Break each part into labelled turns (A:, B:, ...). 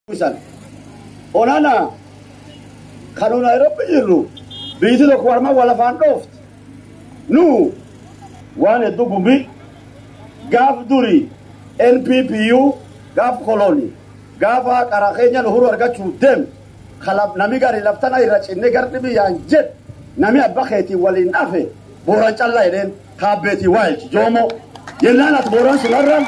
A: San. Onana kanu Nairobi jirru biiti tokko warma wal afaan dhoofti. Nu waan hedduu gumbi gaaf duri NPPU gaaf koloni gaafa qara keenya nuhuru argachuu deem kalab nami gari laftana irra cinne gardi biyyaan jed nami abba keetii waliin dhafe booran callaa jedheen kaabbeetii waayilchi joomo jennaan ati booran sunarran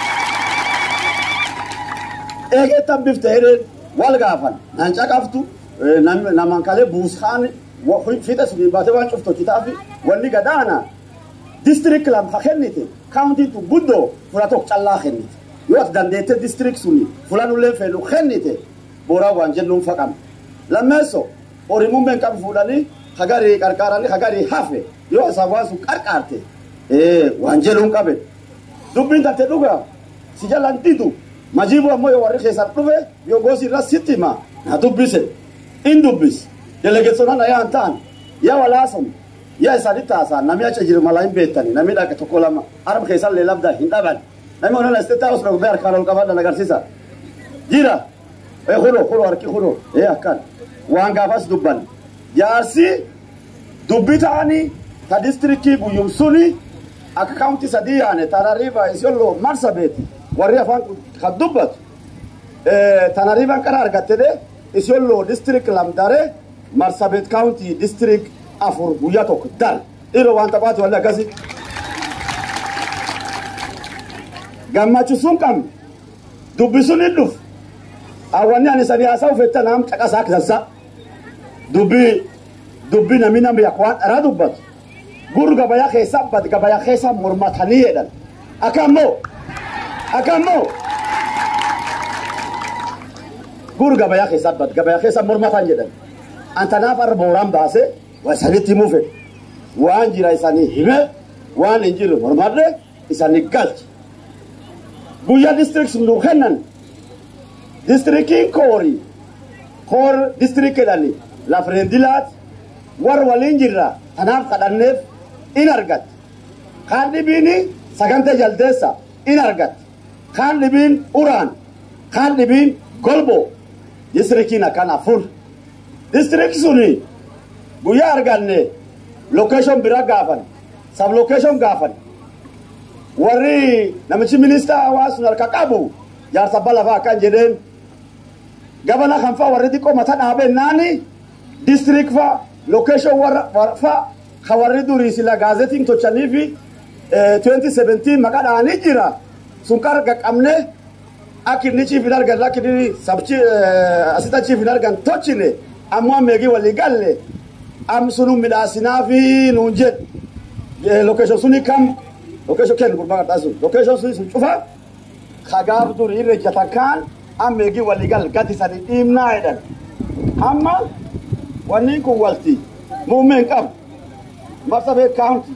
A: eegeettan bifte jedheen wal gaafan nan caqaftu naman kalee buusaan fixa sunii baatee waan cuftu kitaafi wanni gadaana district lam ha kennite county tu guddoo fula tokko callaa kennite yoo ati dandeette district suni fula nullee fedhu kennite booraa waan jennuun faqam lammeesso horimuun been qabu fuudhanii hagarii qarqaaranii hagarii hafe yoo isaa waan sun qarqaarte waan jedhuun qabe dubbiin tante dhugaa si jalan didu majibu ammoo yoo warri keessan dhufe yoo gosi irra sitti hima na dubbise in dubbis delegeetsonaan ayaan ta'an yaa walaasan yaa isaanitti haasa'an namni achi jiru malaa hin beektani namni dhaqa tokko lama harma keessan illee labda hin dhaban namni onala isteetaa osoo dhugee harkaan ol qaban agarsiisa jira ee kuno kuno harki kuno ee akkan waan gaafas dubban jaarsi dubbi ta'anii ta distrikii guyyum suni akka kaawunti sadii yaane tanariiba isiyolloo marsa beeti warri afaan kan dubbatu tanariiban qara argatte de isiyolloo distrikt lamdare marsabet kaawunti distrikt afur guyyaa tokko dal dhiiroo waan taphaati walli akkasi gammachisuun qabne dubbisuun hin dhufu awwanni ani sadi haasaa ufetta naam caqasaa kisassa dubbii dubbii namni namni akka waan dharaa dubbatu gur gabayaa keessa bad gabayaa keessa mormatanii jedhan akka ammoo akka ammoo gur gabayaa keessa bad gabayaa keessa mormatan jedhan antanaaf arra booraan baase waa isanitti himuu fedhe waan jira isanii hime waan hin jirre mormadhe isanii galche guyyaa distrikt sun nuu kennan distriktiin koori koor distrikt jedhani lafreendilaat war waliin jirra tanaaf kadhanneef in argatte kaan dhibiin sagantee jaldeessa in argatte kaan dhibiin uraan kaan dhibiin golbo distriktiin akkan afur distrikt suni guyyaa arganne lokeeshon bira gaafan sab lokeeshon gaafan warri namichi ministaa hawaasun harka qabu jaarsa balafaa akkan jedheen gabana kan fa warri xiqqoo mata dhaabennaani distrikt fa lokeeshon fa ka warri durii sila gaazetiin tochanii fi 2017 maqaa dhaanii jira sun qarga qabne akka inni chiif hin argan akka inni sabchi asita chiif hin argan tochine ammoo ammeegii walii galle am sunu midhaasinaa fi nuun jedhe lokeeshon suni kam lokeeshon kennu gurbaa qarxaa sun lokeeshon suni sun cufa kagaaf durii irra ejjatan kaan ammeegii walii gal gadi sanii dhiibnaa jedhan amma wanni kun walti muummeen qabu marsabee kaawunti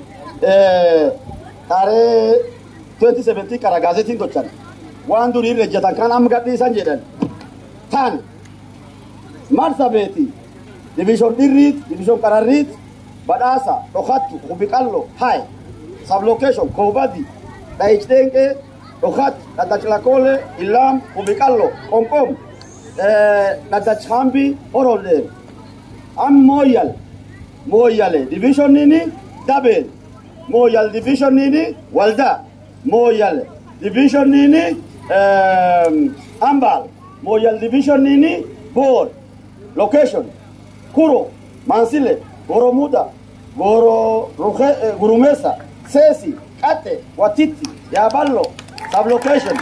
A: taaree 2017 kara gaazetiin tolchan waan durii irra ejjatan kaan amma gadhiisan jedhan tan marsabeeti division dhirriit division qararriit badhaasa dhokattu kubiqallo hay sublocation koobadi dhayichdenqee dhokat dhadachlakoole ilaam kubiqallo qomqom dhadachhambi horolleen am mooyal mooyale divisionini dabeen mooyal divisionini walda mooyal divisionini ambal mooyal divisionini boor location kuro mansile goro muda goro ruhe, eh, gurumesa sesi kate watiti yaballo sublocation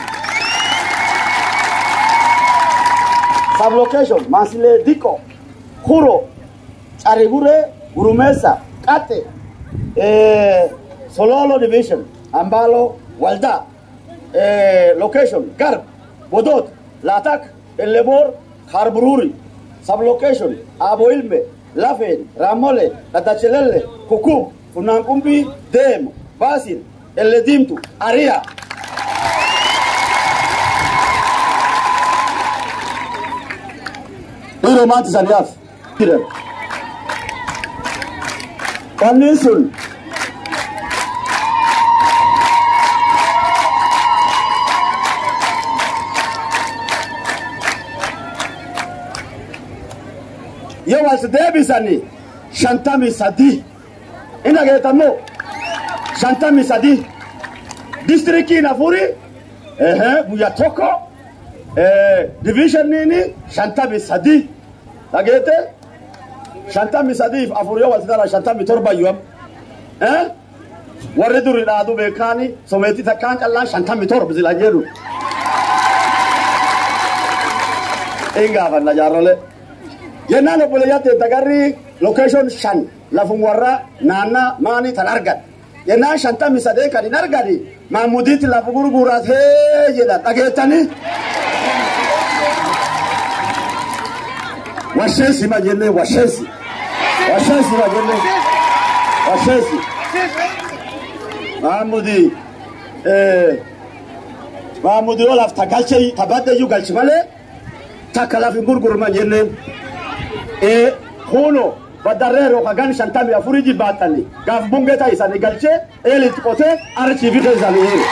A: sublocation mansile diko kuro carigure gurumesa kate eh, sololo division ambalo walda eh, location garb bodot latak elebor harbururi sublocation aboilme lafeen raamole dhadachelelle kukub funaanqumbii deemu baasin elle diimtu ariya dhiiroo maanti saniyaaf jiran kanneen sun yoo as deebisani shantami sadi in dhageettammoo shantami sadi distrikiin afuri ehe guyya tokko divishiniin shantami sadi dhageette shantami sadiif afur yoo wal dara shantami torba yoo eh warri duri dhaadu beekaani someetii takkaan callaan shantami torba sila jedhu in gaafanna jaarrole jennaan obboleeyyaatti dagarri lokeeshon shan lafum warra naannaa maanii tan argan jennaan shantami sadee kan hin argani maamudiitti lafa gurguraas hee jedhan dhageettanii washeesi ma jenne washeesi washeesi ma jenne washeesi maamudi maamudi yoo lafta galche tabaddeyyuu galchi malee takka lafi gurgurma jenne kuno badarreero ka gan shantami afuri jibbaaxanni gaaf bungee taa'isanii galchee eelitti qotee archiifi keessanii heere.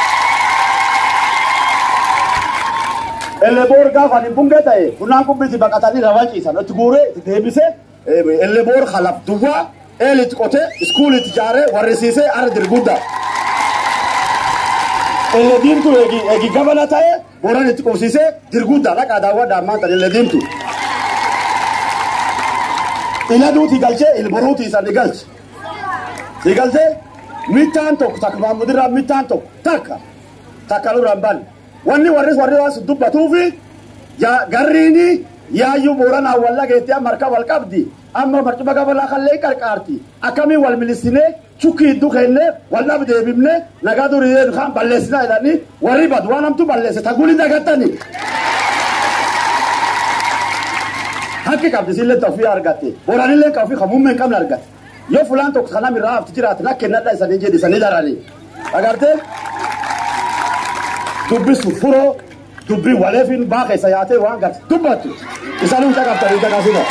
A: Eleboor gaafa ani bungee ta'e bunaan qubbiti baqatanii lafaa ciisan itti guuree itti deebisee eleboor halaf duwwaa eelitti qotee iskuulitti ijaaree warrisiisee ara dirguddaa. Elle diimtuu eegi eegi gabana ta'e booran itti qubsiisee dirguddaa dhaqaa daawwadhaa maanta elle diimtuu. ila duuti galchee ilboruuti isa ni galche si galchee mittaan tokko takka maamudirraa mittaan tokko takka takka luraan ban wanni warri warri waan dubbatuufi garriini yaayyuu booranaa walla geettee amma harka wal qabdi amma marcuma gabalaa kallee qarqaarti akkamii wal milisinee chukki hiddu kennee wal dhab deebifne nagaa durii kaan balleessinaa jedhanii warri badu waan hamtu balleesse taguli dagattanii. hakki qabdi sillee ofii argatte boranillee kan ofii hamuummee hin qabne argatte yoo fulaan tokko kanam irraa hafti jiraate na kennadha isanii jedhi isanii daranii agartee dubbi furoo dubbi waleefin baa keessa yaatee waan garte dubbattu isanii hin caqabtanii caqasina.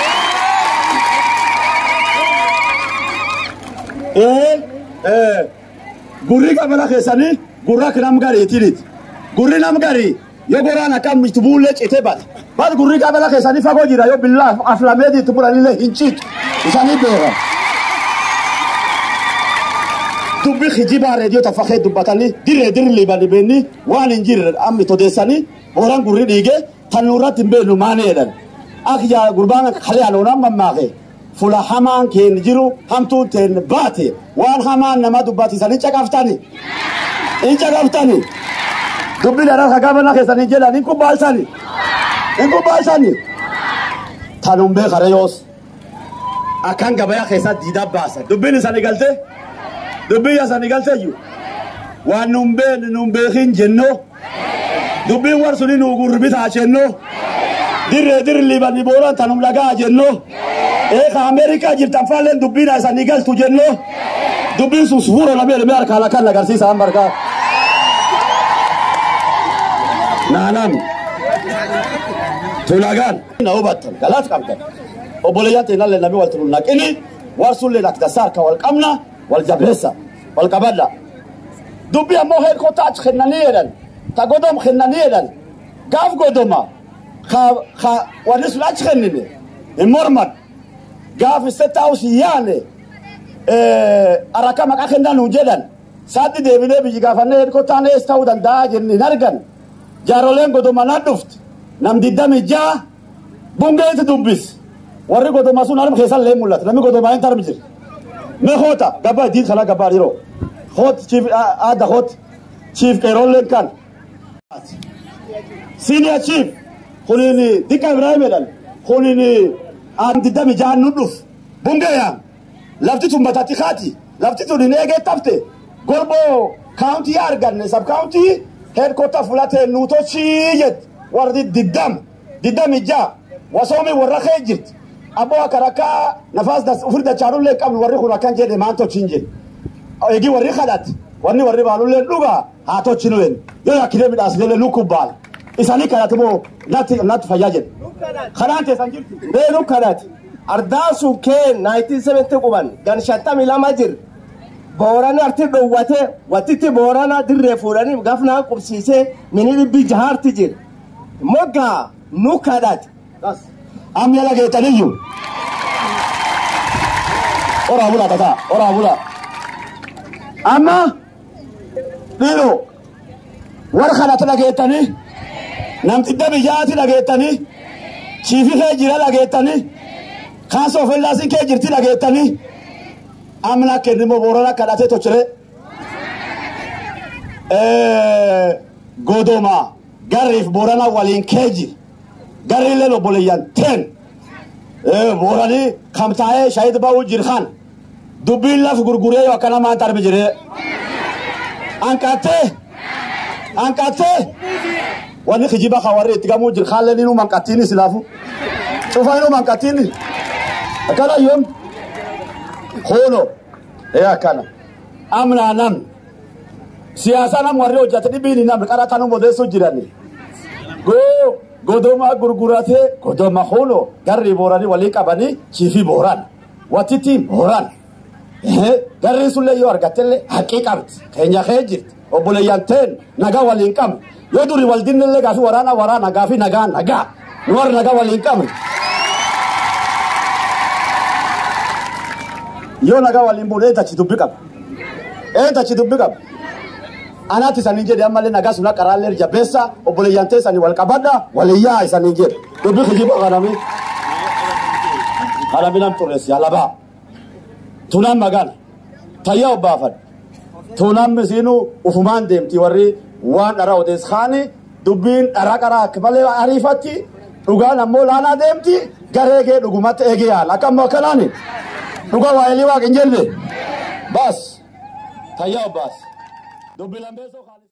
A: Gurri qabala keessanii gurra nam gariitiniti gurri nam garii yoo goraan akkam itti buullee citee bata. Bal gurri qabala keessanii fagoo jira yoo billaa aflameetii itti bulanillee hin ciitu isaanii beekan. Dubbi kijibaa reediyoo taffakee dubbatanii dirree dirri liibanii beenni waan hin jirre ammi todeessanii booraan gurri dhiigee tan nurratti hin beeknu maanii jedhan. Akka yaa gurbaan kalee aloonaan mammaake fula hamaan keen jiru hamtuun teen baate waan hamaan nama dubbatisanii caqaftani. Hin caqaftani. Dubbi dheeraa kagaabana keessanii jedhan hin kubbaalsani. Iku baasani. Tanum bee karayoos. Akkan gabayaa keessatti diidaa baasa. Dubbiin isanii galtee. Dubbiin isanii galtee iyyuu. Waan nun been nun beekin jennoo. Dubbiin war suni nu gurbitaa jennoo. Dirree dirri liibanii booraan tanum lagaa jennoo. Eeka Ameerikaa jirtan faalleen dubbiin isanii galtu jennoo. Dubbiin sun sufuura lamee lamee harkaan akkan agarsiisa amma harkaa. Naanam. tulagaan na hubattan galaat qabdan obboleeyyan teenallee namni wal tunu naqini war sullee lakdasaa harka wal qabna wal jabeessa wal qabadha dubbi ammoo heerkoota achi kennanii jedhan ta godom kennanii jedhan gaaf godoma ka ka wanni sun achi kennine hin morman gaaf state house yaane araka maqaa kennan nuun jedhan saatti deebinee biyyi gaafannee heerkootaan ees ta'uu danda'a jennee hin argan jaaroleen godoma nan dhufti nam diddami jaa bungeeti dubbis warri godoma sun harma keessan lee mul'ata namni godoma hin tarmi jira mee hoota gabbaa idiin kana gabbaa dhiroo hoot chiif aada hoot chiif qeerolleen kan senior chief kunin dikka ibrahim jedhan kunin aan diddami jaan nu dhuf bungeeyaan lafti tun batatti kaati lafti tun hin eegee tafte gorboo kaawuntii arganne sab kaawuntii heedkoota fulatee nuutochii jette warri diddam diddam ijaa wasoomi warra kee jirti abboo akka rakkaa nafaas ufir dachaanullee qabnu warri kun akkan jedhe maan tochiin jedhe eegi warri kadhat wanni warri baalullee dhugaa haa tochinu wen yoo yakkidee midhaasnellee nu kubbaal isanii kadhate moo natti natti fayyaa jedhe kanaan teessan jirti
B: beenu kadhat ardaan sun kee 1970 quban gan shantamii lama jir boorani arti dhowwate wattitti boorana dirree fuudhanii gafnaa qubsiisee mini dhibbi jahaarti jir moggaa nu kadhat
A: amma yala geetaniyyuu oraa bulaa tataa oraa bulaa amma dhiiro warra kanatti dhageettanii namtidda biyyaatti dhageettanii chiifi kee jira dhageettanii kaasa ofillaasiin kee jirti dhageettanii amna kennimoo boorana kadhatee tochire godoma garriif boorana waliin kee jira garriilleen obboleeyyan teen booranii kamtaa'ee shahid ba'uu jirkan dubbiin laf gurguree yoo akkana maan tarbi jiree anqattee anqattee wanni kijiba ka warri itti gamuu jir kaalleen inuu manqattiini silaafu cufa inuu manqattiini akkana yoom kuuno ee akkana amnaa nam siyaasa nam warri hojjate dhibiini nam qara tanu modeessu jirani goo godoma gurguratee godoma kuuno garri booranii walii qabanii chiifi booran wattitti booran garri sullee yoo argattellee haqqii qabdi keenya kee jirti obboleeyyan teen nagaa waliin qabne yoo duri wal dinnellee gaafi waraana waraana gaafi nagaa nagaa nu warri nagaa waliin qabne yoo nagaa waliin buune eentachi dubbi qaba eentachi dubbi qaba anaatti isaanii jedhe ammallee nagaa suna qaraallee jabeessa obboleeyyan teessanii wal qabadha waliyyaa isaanii jedhe dubbi kijiba kanami kanami nam xureessi alabaa tunaan magana tayyaa obbaafadha tunaan misiinu ufumaan deemti warri waan dhara odees kaani dubbiin dhara qaraa akka malee ariifatti dhugaan ammoo laanaa deemti garee kee dhugumatti eegee yaala akka ammoo akkanaani dhugaa waa'ee waaqin jenne baas tayyaa obbaas dubbi lambeessoo